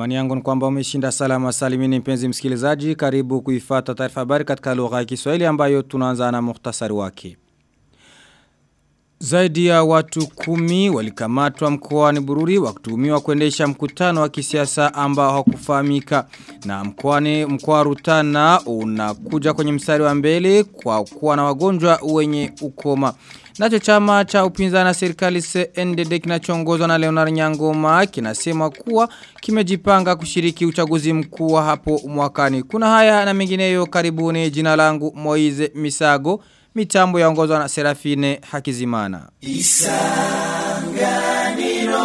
Imani yangu ni kwamba umeshinda salama salimini mpenzi msikilizaji. Karibu kuifata taarifa habari katika lugha ya Kiswahili ambayo tunaanza na muhtasari wake. Zaidi ya watu kumi walikamatwa mkoani Bururi wakituhumiwa kuendesha mkutano wa kisiasa ambao hakufahamika na mkoani mkoa Rutana unakuja kwenye mstari wa mbele kwa kuwa na wagonjwa wenye ukoma. Nacho chama cha upinzani na serikali CNDD kinachoongozwa na Leonard Nyangoma kinasema kuwa kimejipanga kushiriki uchaguzi mkuu wa hapo mwakani. Kuna haya na mengineyo karibuni jina langu Moize Misago mitambo yaongozwa na Serafine Hakizimana. Isanganiro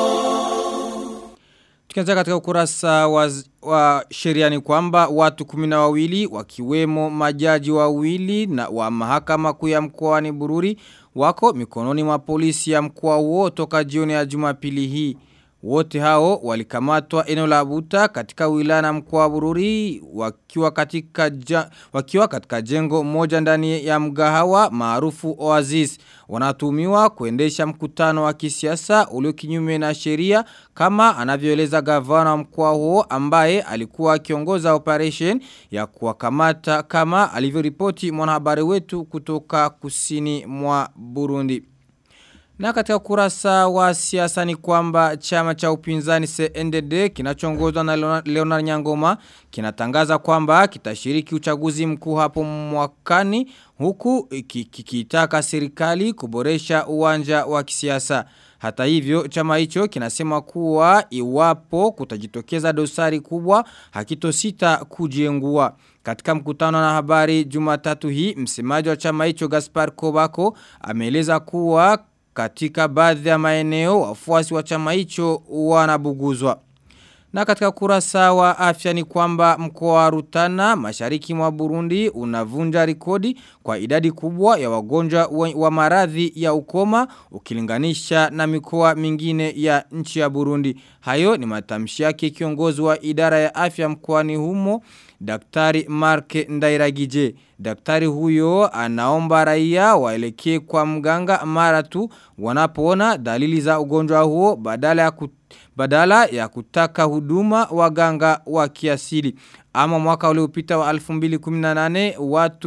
Tukianza katika ukurasa wa, wa sheria ni kwamba watu kumina wawili wakiwemo majaji wawili na wa mahakama kuu ya mkoani Bururi wako mikononi mwa polisi ya mkoa huo toka jioni ya Jumapili hii. Wote hao walikamatwa eneo la Buta katika wilaya na mkoa wa Bururi wakiwa katika ja, wakiwa katika jengo moja ndani ya mgahawa maarufu Oasis. Wanatumiwa kuendesha mkutano wa kisiasa ulio kinyume na sheria kama anavyoeleza gavana wa mkoa huo ambaye alikuwa akiongoza operation ya kuwakamata kama alivyoripoti mwanahabari wetu kutoka kusini mwa Burundi. Na katika kurasa wa siasa ni kwamba chama cha upinzani CNDD kinachongozwa na Leonard Nyangoma kinatangaza kwamba kitashiriki uchaguzi mkuu hapo mwakani huku kikitaka serikali kuboresha uwanja wa kisiasa. Hata hivyo chama hicho kinasema kuwa iwapo kutajitokeza dosari kubwa hakitosita kujiengua. Katika mkutano na habari jumatatu hii msemaji wa chama hicho Gaspar Kobako ameeleza kuwa katika baadhi ya maeneo wafuasi wa chama hicho wanabuguzwa. Na katika kurasa wa afya ni kwamba mkoa wa Rutana mashariki mwa Burundi unavunja rekodi kwa idadi kubwa ya wagonjwa wa maradhi ya ukoma ukilinganisha na mikoa mingine ya nchi ya Burundi. Hayo ni matamshi yake kiongozi wa idara ya afya mkoani humo Daktari Mark Ndairagije. Daktari huyo anaomba raia waelekee kwa mganga mara tu wanapoona dalili za ugonjwa huo badala ya kut badala ya kutaka huduma waganga wa kiasili. Ama mwaka uliopita wa 2018 watu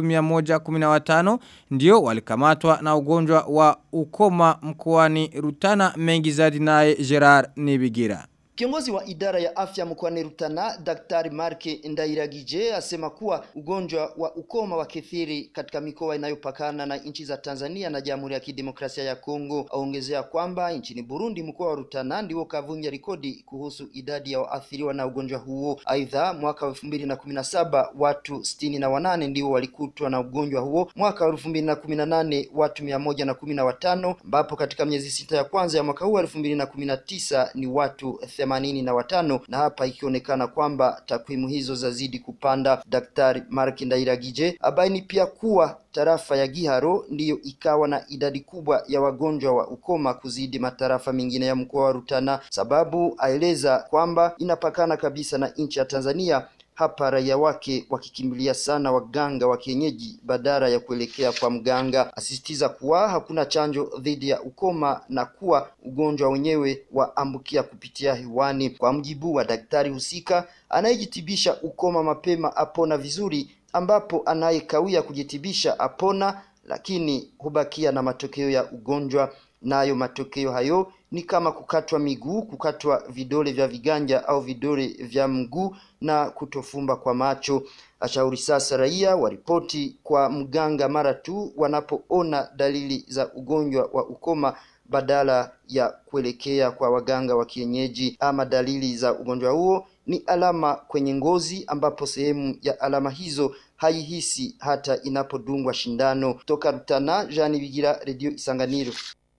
115 ndio walikamatwa na ugonjwa wa ukoma mkoani Rutana mengi zaidi naye Gerard Nibigira. Kiongozi wa idara ya afya mkoani Rutana, Daktari Marke Ndairagije asema kuwa ugonjwa wa ukoma wa kithiri katika mikoa inayopakana na nchi za Tanzania na Jamhuri ya Kidemokrasia ya Kongo. Aongezea kwamba nchini Burundi mkoa wa Rutana ndio kavunja rekodi kuhusu idadi ya waathiriwa na ugonjwa huo. Aidha, mwaka wa elfu mbili na kumi na saba watu sitini na wanane ndio walikutwa na ugonjwa huo. Mwaka wa elfu mbili na kumi na nane watu mia moja na kumi na watano ambapo katika miezi sita ya kwanza ya mwaka huu elfu mbili na kumi na tisa ni watu themanini na watano na hapa ikionekana kwamba takwimu hizo zazidi kupanda. Daktari Mark Ndairagije abaini pia kuwa tarafa ya Giharo ndiyo ikawa na idadi kubwa ya wagonjwa wa ukoma kuzidi matarafa mengine ya mkoa wa Rutana, sababu aeleza kwamba inapakana kabisa na nchi ya Tanzania hapa raia wake wakikimbilia sana waganga wa kienyeji badala ya kuelekea kwa mganga. Asisitiza kuwa hakuna chanjo dhidi ya ukoma na kuwa ugonjwa wenyewe waambukia kupitia hewani. Kwa mjibu wa daktari husika anayejitibisha ukoma mapema apona vizuri, ambapo anayekawia kujitibisha apona, lakini hubakia na matokeo ya ugonjwa. Nayo matokeo hayo ni kama kukatwa miguu, kukatwa vidole vya viganja au vidole vya mguu na kutofumba kwa macho. Ashauri sasa raia waripoti kwa mganga mara tu wanapoona dalili za ugonjwa wa ukoma badala ya kuelekea kwa waganga wa kienyeji. Ama dalili za ugonjwa huo ni alama kwenye ngozi, ambapo sehemu ya alama hizo haihisi hata inapodungwa shindano. Toka Rutana, Jean Bigira, Radio Isanganiro.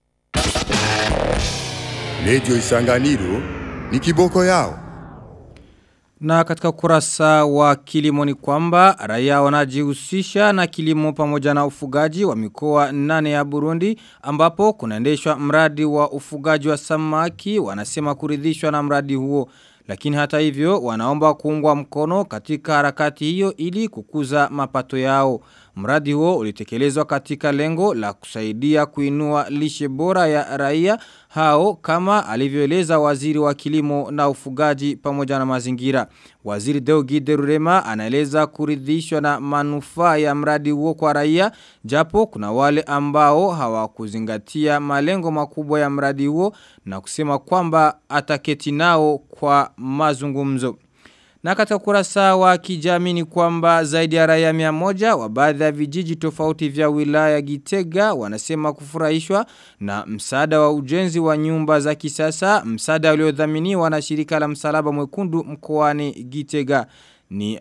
Radio Isanganiro ni kiboko yao. Na katika ukurasa wa kilimo ni kwamba raia wanajihusisha na kilimo pamoja na ufugaji wa mikoa nane ya Burundi ambapo kunaendeshwa mradi wa ufugaji wa samaki wanasema kuridhishwa na mradi huo. Lakini hata hivyo wanaomba kuungwa mkono katika harakati hiyo ili kukuza mapato yao. Mradi huo ulitekelezwa katika lengo la kusaidia kuinua lishe bora ya raia hao kama alivyoeleza waziri wa kilimo na ufugaji pamoja na mazingira. Waziri Deugi Derurema anaeleza kuridhishwa na manufaa ya mradi huo kwa raia japo kuna wale ambao hawakuzingatia malengo makubwa ya mradi huo na kusema kwamba ataketi nao kwa mazungumzo. Na katika kurasa wa kijamii ni kwamba zaidi ya raia mia moja wa baadhi ya vijiji tofauti vya wilaya Gitega wanasema kufurahishwa na msaada wa ujenzi wa nyumba za kisasa msaada uliodhaminiwa na shirika la msalaba mwekundu mkoani Gitega ni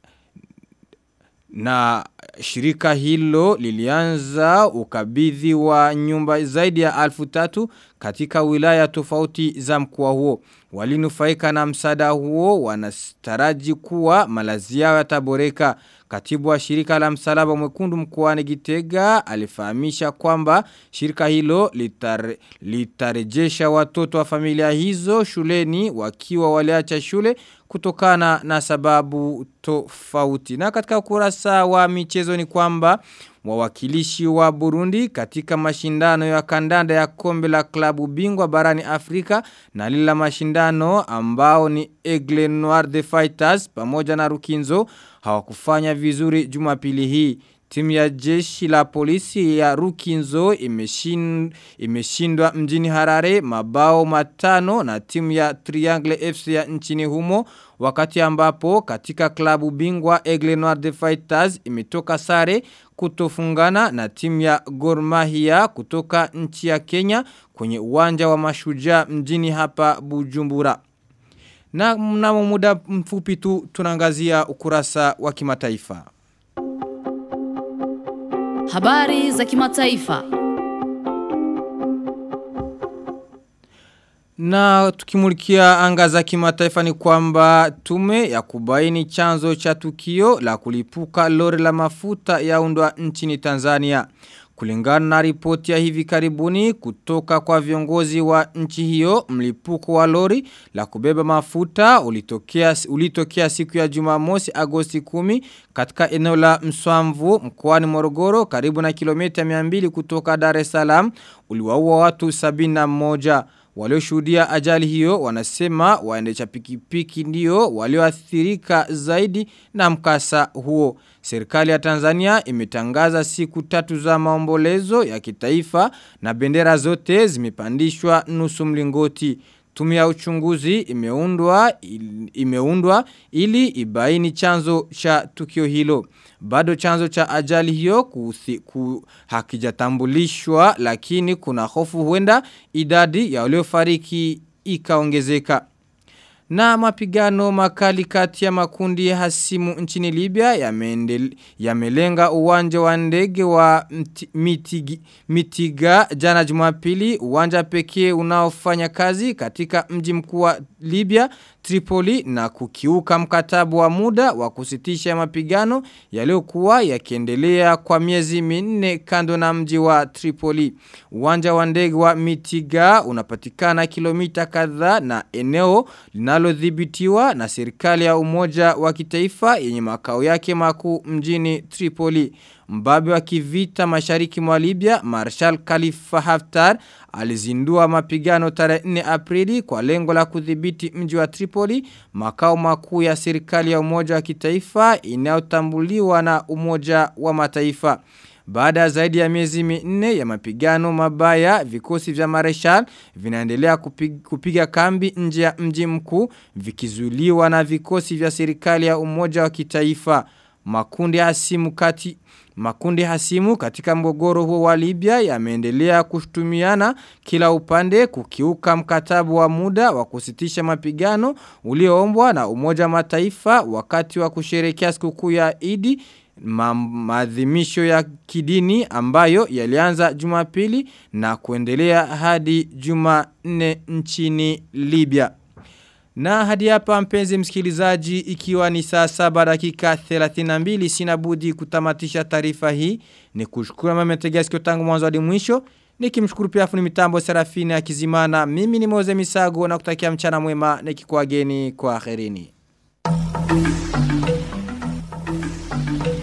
na shirika hilo lilianza ukabidhi wa nyumba zaidi ya alfu tatu katika wilaya tofauti za mkoa huo. Walinufaika na msaada huo wanastaraji kuwa malazi yao yataboreka. Katibu wa shirika la msalaba mwekundu mkoani Gitega alifahamisha kwamba shirika hilo litare, litarejesha watoto wa familia hizo shuleni wakiwa waliacha shule kutokana na sababu tofauti. Na katika ukurasa wa michezo ni kwamba wawakilishi wa Burundi katika mashindano ya kandanda ya kombe la klabu bingwa barani Afrika na lila mashindano ambao ni Aigle Noir de Fighters pamoja na Rukinzo hawakufanya vizuri jumapili hii. Timu ya jeshi la polisi ya Rukinzo imeshin, imeshindwa mjini Harare mabao matano na timu ya Triangle FC ya nchini humo wakati ambapo katika klabu bingwa Aigle Noir de Fighters imetoka sare kutofungana na timu ya Gor Mahia kutoka nchi ya Kenya kwenye uwanja wa mashujaa mjini hapa Bujumbura. Na mnamo muda mfupi tu tunangazia ukurasa wa kimataifa. Habari za kimataifa. Na tukimulikia anga za kimataifa ni kwamba tume ya kubaini chanzo cha tukio la kulipuka lori la mafuta yaundwa nchini Tanzania. Kulingana na ripoti ya hivi karibuni kutoka kwa viongozi wa nchi hiyo mlipuko wa lori la kubeba mafuta ulitokea, ulitokea siku ya jumamosi agosti 10 katika eneo la mswamvu mkoani morogoro karibu na kilomita 200 kutoka Dar es Salaam uliwaua watu 71. Walioshuhudia ajali hiyo wanasema waendesha pikipiki ndio walioathirika zaidi na mkasa huo. Serikali ya Tanzania imetangaza siku tatu za maombolezo ya kitaifa na bendera zote zimepandishwa nusu mlingoti. Tume ya uchunguzi imeundwa, imeundwa ili ibaini chanzo cha tukio hilo. Bado chanzo cha ajali hiyo kuthi, ku, hakijatambulishwa lakini kuna hofu huenda idadi ya waliofariki ikaongezeka. Na mapigano makali kati ya makundi ya hasimu nchini Libya yamelenga ya uwanja wa ndege wa mitigi, Mitiga jana jumapili uwanja pekee unaofanya kazi katika mji mkuu wa Libya Tripoli na kukiuka mkatabu wa muda wa kusitisha mapigano yaliyokuwa yakiendelea kwa miezi minne kando na mji wa Tripoli. Uwanja wa ndege wa Mitiga unapatikana kilomita kadhaa na eneo linalodhibitiwa na serikali ya umoja wa kitaifa yenye makao yake makuu mjini Tripoli. Mbabe wa kivita mashariki mwa Libya, Marshal Khalifa Haftar, alizindua mapigano tarehe 4 Aprili kwa lengo la kudhibiti mji wa Tripoli, makao makuu ya serikali ya umoja wa kitaifa inayotambuliwa na umoja wa mataifa. Baada zaidi ya miezi minne ya mapigano mabaya, vikosi vya Marshal vinaendelea kupiga, kupiga kambi nje ya mji mkuu vikizuiliwa na vikosi vya serikali ya umoja wa kitaifa. Makundi hasimu kati Makundi hasimu katika mgogoro huo wa Libya yameendelea kushutumiana kila upande kukiuka mkatabu wa muda wa kusitisha mapigano ulioombwa na Umoja Mataifa wakati wa kusherehekea sikukuu ya Idi ma maadhimisho ya kidini ambayo yalianza Jumapili na kuendelea hadi Jumanne nchini Libya. Na hadi hapa mpenzi msikilizaji ikiwa ni saa saba dakika 32 sina budi kutamatisha taarifa hii ni kushukuru mama mtegea sikio tangu mwanzo hadi mwisho nikimshukuru pia fundi mitambo Serafini Akizimana mimi ni Moze Misago na kutakia mchana mwema nikikuageni kwa akhirini.